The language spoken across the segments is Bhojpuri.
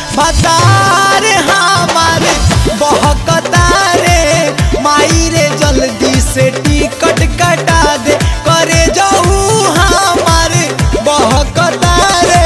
भतार हमार बहकता रे माई रे जल्दी से टिकट कटा दे करे जाऊ हमार बहकता रे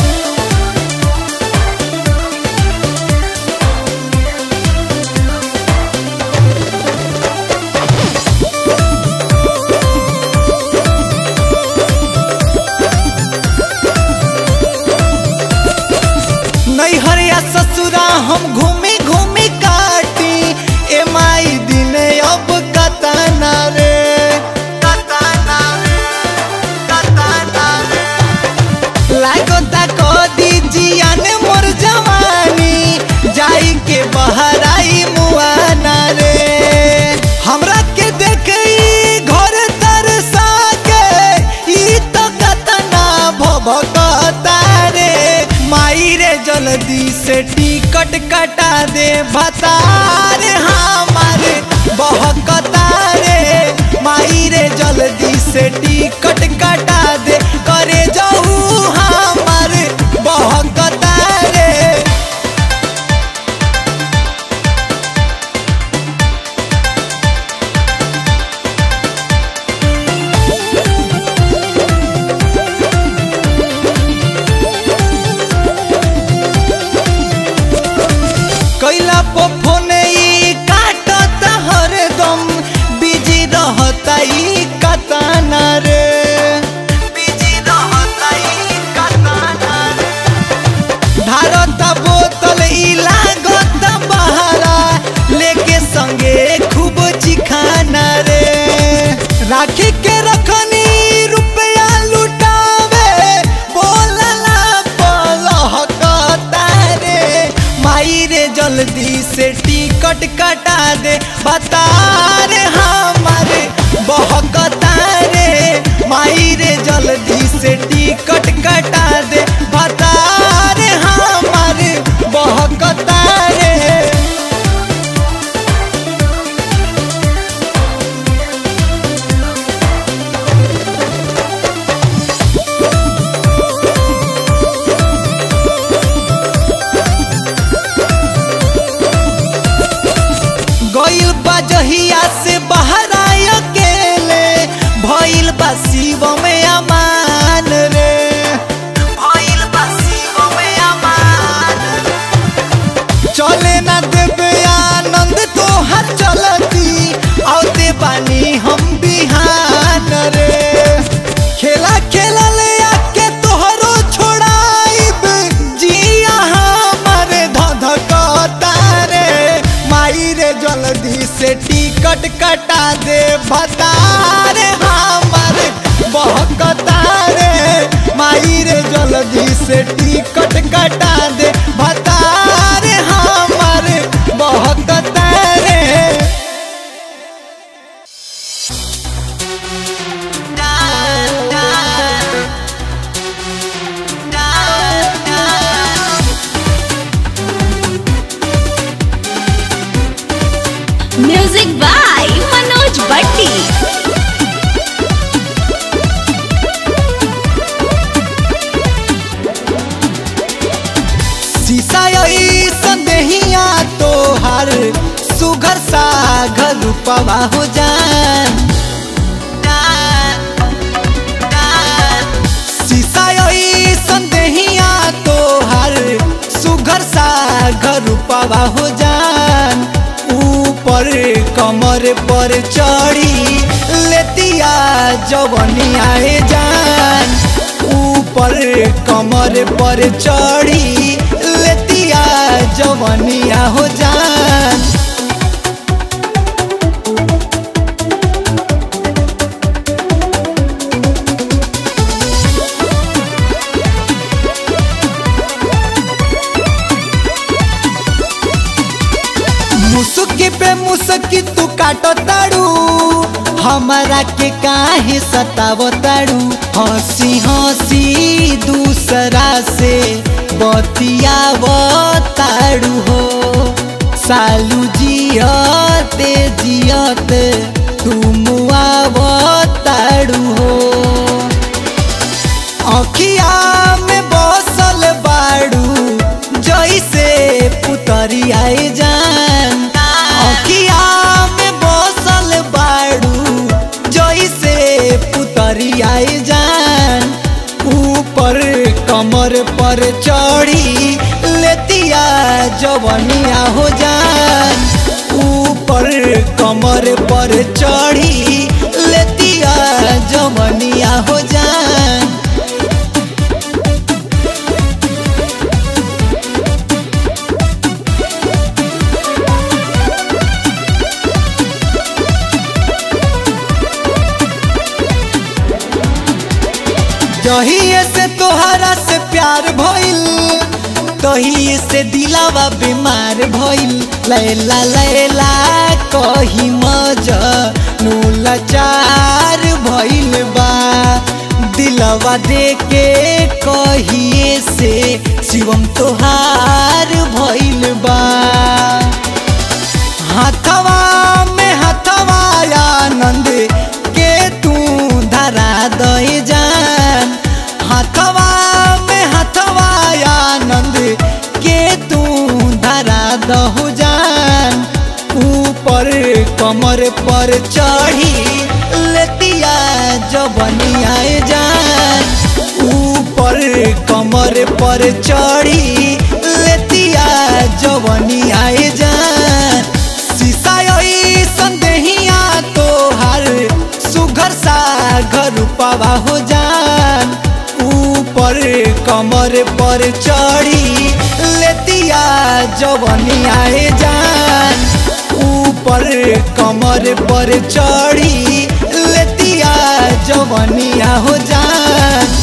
नैहर या ससुरा हम घूमी घूमी काटी ए माई दिन अब कतना रे कतना रे कतना रे लागता को दीजिया ने मोर जवानी जाई के बहराई मुआना रे हमरा के देखई घर तरसा के ई तो कतना भभकता रे माई रे जल्दी से टिकट कटा दे भतार हमारे बहकता रे माई रे जल्दी से टिकट कटा दे करे जाऊ हमारे बहकता रे कैला फोन ई काटत हरदम बिजी रहता ई कताना रे बिजी रहता ई कताना रे भारत बोतल ई लागत बहारा लेके संगे खूब चिखाना रे राखी के रखनी रुपया लुटावे बोलला पलहकता रे माई रे जल्दी से टिकट कटा दे बता रे हमारे बहकता रे माई रे जल्दी से टिकट कटा दे बता रे हमारे बहकता रे गइल बा जहिया से बाहर आय अकेले भइल बा शिव में अमान रे भइल बा शिव में अमान चले ना देवे आनंद तोहर चलती औते बानी हम बिहान रे खेला खेला ले आके तोहरो छोड़ाइब जिया हमरे धधकता रे माई रे जल्दी से टिकट कटा दे बता रे हमरे बहकता रे माई रे जल्दी से टिकट कटा दे बता रे हमरे बहकता रे म्यूजिक बाय मनोज भट्टी शीशा यही संदेहिया तोहर सुघर सागर रूपवा हो जान शीशा यही संदेहिया तोहर सुघर सागर रूपवा हो जान ऊपर कमर पर चढ़ी लेतिया जवनिया जान ऊपर कमर पर चढ़ी लेतिया जवनिया हो जान मुसुकी पे मुसकी तू काटो ताड़ू हमारा के काहे सतावो ताड़ू हंसी हंसी दूसरा से बतियावो ताड़ू हो सालू जियते जियत तुम आवो ताड़ू हो अखिया में बसल बाड़ू जई जैसे पुतरी आए जान अखिया में बसल बाड़ू जैसे पुतरी आए जान ऊपर कमर पर चढ़ी लेतिया जवनिया हो जान ऊपर कमर पर चढ़ी लेतिया जवनिया हो जान जहिए से तोहरा से प्यार भइल तहिए से दिलावा बीमार भइल लैला लैला कही मजनू लाचार भइल बा दिलवा देके कहिए से शिवम तोहार भइल बा हाथवा में हाथवा आनंद के तू धरा दे जान हाथवा में हाथवा आनंद के तू धरा दहु जान ऊपर कमर पर चढ़ी लेतिया जबनिया जान ऊपर कमर पर चढ़ी लेतिया जवनिया जान शीशा संदेहिया तोहर सुघर सा घर पावा हो जान ऊपर कमर पर चढ़ी लेतिया जवनिया जान ऊपर कमर पर चढ़ी लेतिया जवनिया हो जान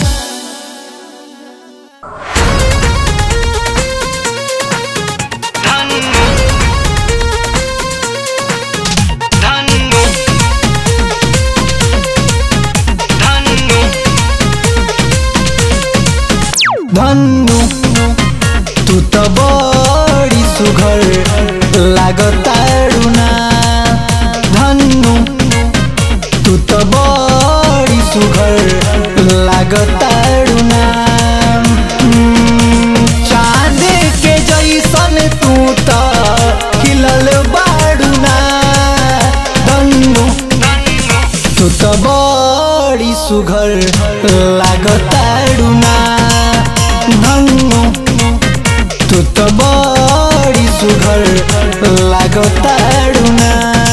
धनु तू तो बड़ी सुघर लागताड़ू ना धनु तू तो बड़ी सुघर लागताड़ू ना हम्म, चांद के जैसन तू तो खिलल बाड़ू ना धनु तू तो बड़ी सुघर लागताड़ू ना धनु तू तो बड़ी सुघर लागताड़ू ना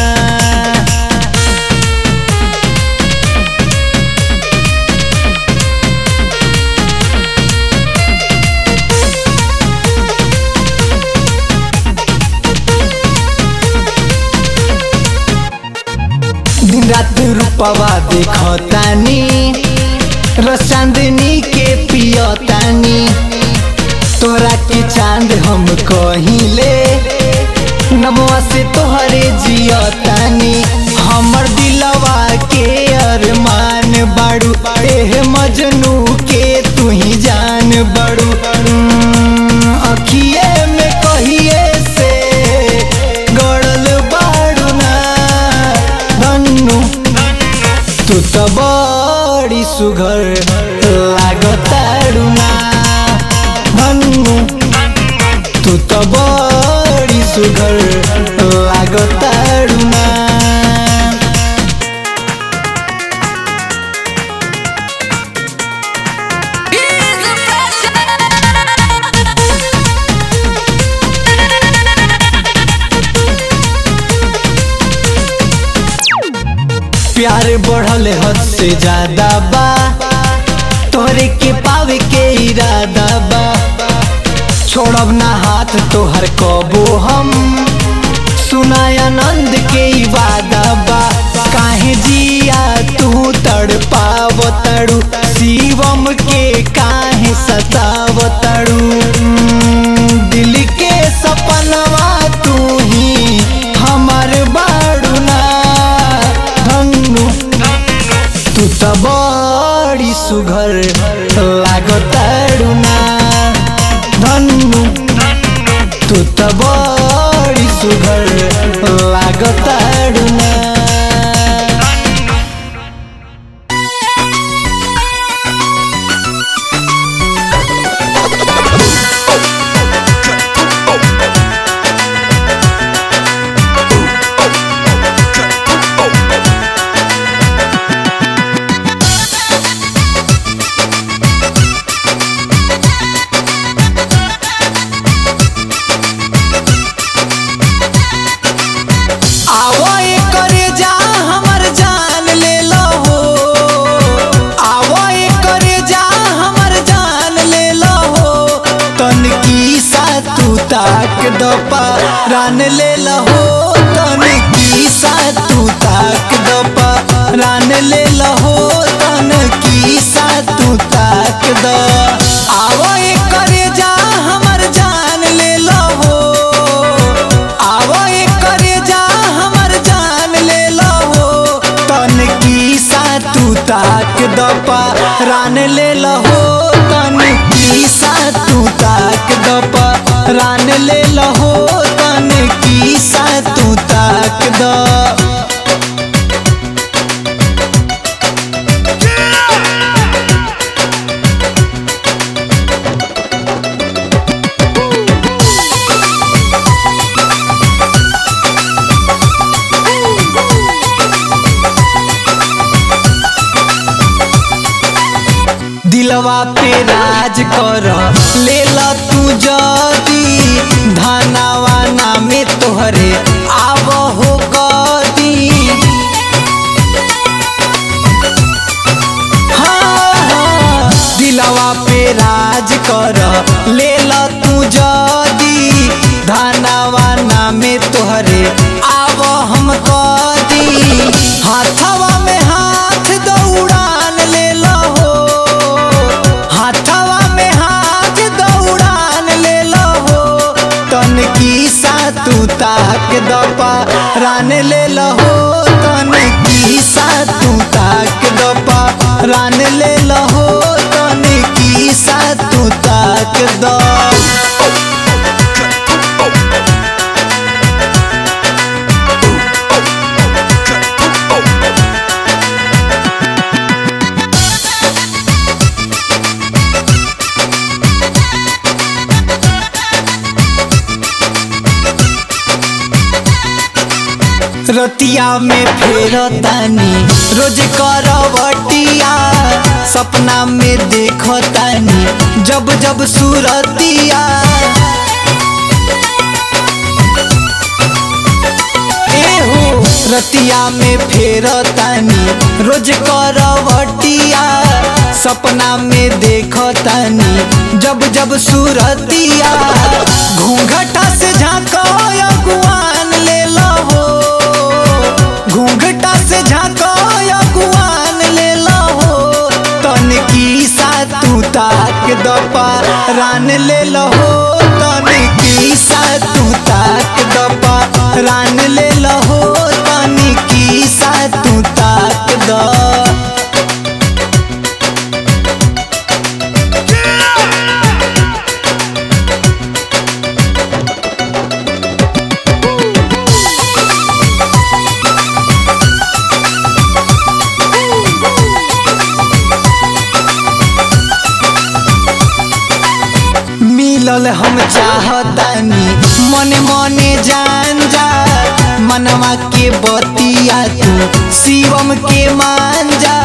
दिन रात रूपवा देखतानी र चांदनी के पियतानी तोरा के चांद हम कहिले नमवा से तोहरे जियतानी हमर दिलवा के अरमान बाड़ू एह मजनू के तू ही जान बड़ू हम्म, अखिए में कहिए से गड़ल बाड़ू ना धनु तू तो बड़ी सुघर लागताड़ू ना धनु तू तो बड़ी सुघर लागताड़ू ना प्यार बढ़ल हद से ज्यादा बा तोहरे के पावे के इरादा बा छोड़ब ना हाथ तोहर कबो हम सुनाय आनंद के ई वादा बा काहे जिया तू तड़ पाव तड़ू शिवम के काहे सताव तड़ू दिल के सपनवा तू ही हमर बाड़ू ना धनु तू तो बड़ी सुघर लागताड़ू ना धनु तू तो बड़ी सुघर लागताड़ू ना Thank तू ताक दपा रान ले लहो तन की सा तू ताक दपा रान ले लहो तन की सा तू ताक द आवो करे जा हमर जान ले लहो आवो करे जा हमर जान ले लहो तन की सा तू ताक दपा रान ले लहो तन की सा तू ताक दपा रान ले लहो तन की सा तू ताक द दिलवा पे राज कर ले ल तू जदी धनावा नामे तोहरे आव हो गदी हाँ, हाँ, दिलवा पे राज कर ले ल तू जदी धनावा नामे तोहरे आव हम कदी हाथवा में हाथ दौड़ान ले लहो हाथवा में हाथ दौड़ान ले लहो तन की सा तू ताक दपा रान ले लहो तन की सा तू ताक दपा रान ले लहो तन की सा तू ताक द रतिया में फेर तानी रोज करवटिया सपना में देखो तानी जब जब सूरतिया एहो रतिया में फेर तानी रोज करवटिया सपना में देखो तानी जब जब सूरतिया घूंघटा से झांको अगुआन ले लहो घूंघटा से झांको अगुआन ले लहो तन की सा तू ताक दपा रान ले लहो तन की सा तू ताक दपा रान ले लहो तन की सा तू ताक द मिलल हम चाहतानी मने मने जान जा मनवा के बतिया तू शिवम के मान जा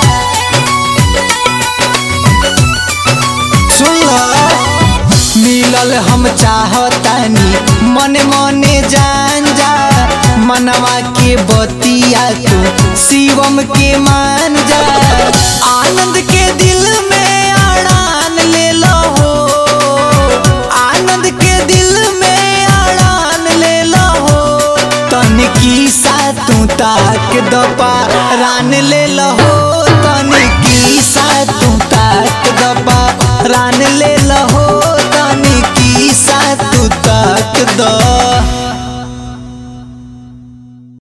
सुन ल मिलल हम चाहतानी मने मने जान जा मनवा के बतिया तू शिवम के मान जा आनंद के दिल में अड़ान ले लहो आनंद के दिल में अड़ान ले लहो तन की सा तू ताक दपा रान ले लहो तन